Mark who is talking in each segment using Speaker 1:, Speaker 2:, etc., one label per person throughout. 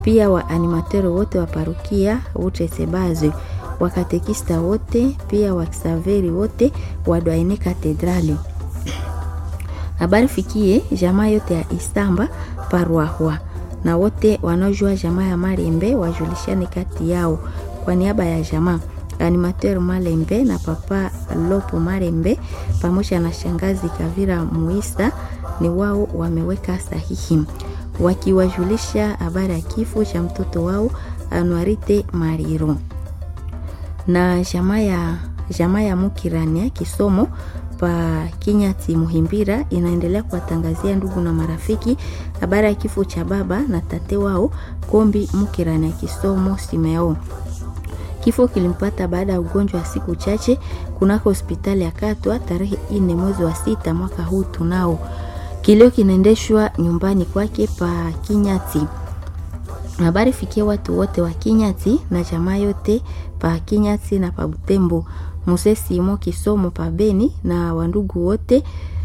Speaker 1: pia wa animatero wote wa parukia Utresebazwe, wakatekista wote, pia wakisaveri wote wa Dwaine Katedrali. Habari fikie jamaa yote ya Istamba Parwahwa na wote wanaojua jamaa ya Malembe wajulishane kati yao. Kwa niaba ya jamaa animateur Malembe na papa Lopo Malembe pamoja na shangazi Kavira Muisa ni wao wameweka sahihi wakiwajulisha habari ya kifo cha mtoto wao Anuarite Mariro na jamaa ya jamaa ya Mukirania kisomo pa Kinyati Muhimbira inaendelea kuwatangazia ndugu na marafiki habari ya kifo cha baba na tate wao Kombi Mukirania kisomo Simeo. Kifo kilimpata baada ya ugonjwa wa siku chache kunako hospitali ya Katwa tarehe ine mwezi wa sita mwaka huu tunao. Kilio kinaendeshwa nyumbani kwake pa Kinyati. Habari fikia watu wote wa Kinyati na jamaa yote pa Kinyati na pa Butembo, Muse Simo Kisomo pa Beni na wandugu wote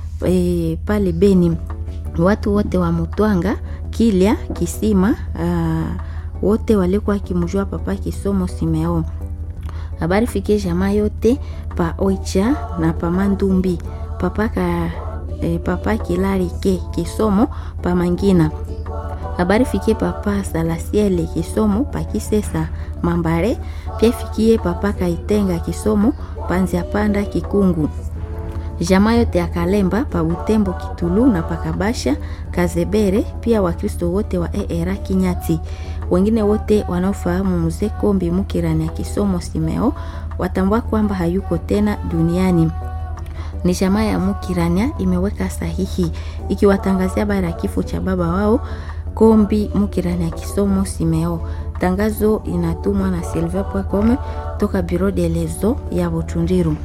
Speaker 1: e, pale Beni, watu wote wa Mutwanga, Kilya, Kisima aa, wote walikuwa kimjua papa Kisomo Simeo. Habari fikie jamaa yote pa Oicha na pa Mandumbi, papa ka e, papa Kilari ke Kisomo pa Mangina habari fikie papa Salasiele Kisomo pa Kisesa Mambare, pia fikie papa Kaitenga Kisomo panzia panda Kikungu, jamaa yote ya Kalemba pa Butembo Kitulu na pakabasha Kazebere, pia Wakristo wote wa ERA Kinyati, wengine wote wanaofahamu mzee Kombi Mukirani ya Kisomo Simeo watambua kwamba hayuko tena duniani ni jamaa ya Mukirania imeweka sahihi ikiwatangazia habari ya kifo cha baba wao Kombi Mukirani ya Kisomo Simeo. Tangazo inatumwa na silver.com toka Bureau de lezo ya Butundiru.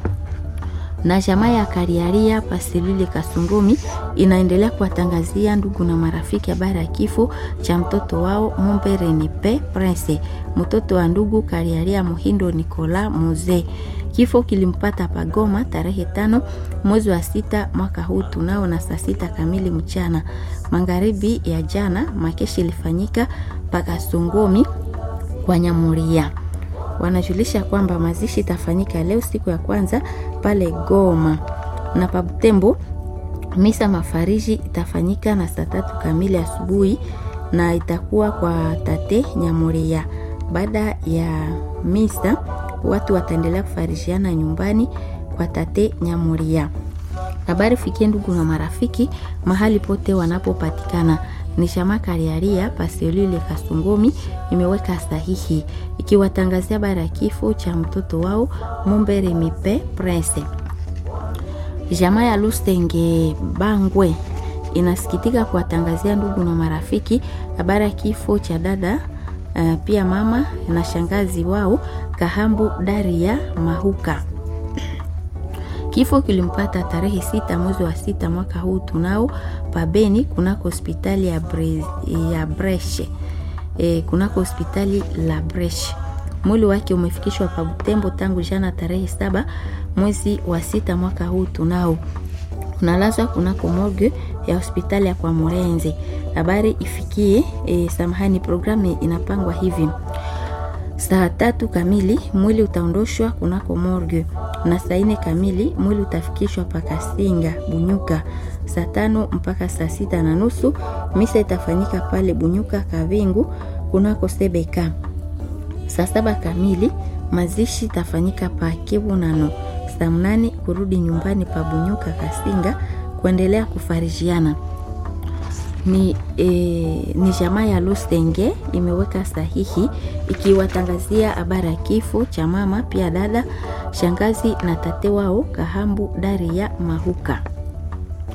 Speaker 1: Na jamaa ya Kariaria Pasilili Kasungumi inaendelea kuwatangazia ndugu na marafiki habari ya kifo cha mtoto wao Mombereni Pe Prince, mtoto wa ndugu Kariaria Muhindo Nikola Muze. Kifo kilimpata Pagoma tarehe tano mwezi wa sita mwaka huu tunao na saa sita kamili mchana. Magharibi ya jana makeshi ilifanyika Pakasongomi kwa Nyamuria. Wanajulisha kwamba mazishi itafanyika leo siku ya kwanza pale Goma na Pabutembo. Misa mafariji itafanyika na saa tatu kamili asubuhi na itakuwa kwa tate Nyamuria. Baada ya misa watu wataendelea kufarishiana nyumbani kwa tate Nyamuria. Habari fikie ndugu na marafiki mahali pote wanapopatikana. Ni shama Kariaria Paselile Kasungumi imeweka sahihi ikiwatangazia habari ya kifo cha mtoto wao Mumbere Mipe Prince. Jamaa ya Lustenge Bangwe inasikitika kuwatangazia ndugu na marafiki habari ya kifo cha dada uh, pia mama na shangazi wao Kahambu Daria Mahuka. Kifo kilimpata tarehe sita mwezi wa sita mwaka huu tunao pabeni kunako hospitali ya, Bre, ya Breshe e, kunako hospitali la Breshe. Mwili wake umefikishwa pa Butembo tangu jana tarehe saba mwezi wa sita mwaka huu tunao unalazwa kunako morgue ya hospitali ya kwa Morenze. Habari ifikie e, samahani, programu inapangwa hivi saa tatu kamili mwili utaondoshwa kunako morgue na saa nne kamili mwili utafikishwa pakasinga Bunyuka. Saa tano mpaka saa sita na nusu misa itafanyika pale Bunyuka Kavingu kunako Sebeka. Saa saba kamili mazishi itafanyika pa Kibunano. Saa mnane kurudi nyumbani pa Bunyuka Kasinga kuendelea kufarijiana ni, e, ni jamaa ya Lusenge imeweka sahihi ikiwatangazia habari ya kifo cha mama pia dada shangazi na tate wao Kahambu Daria Mahuka.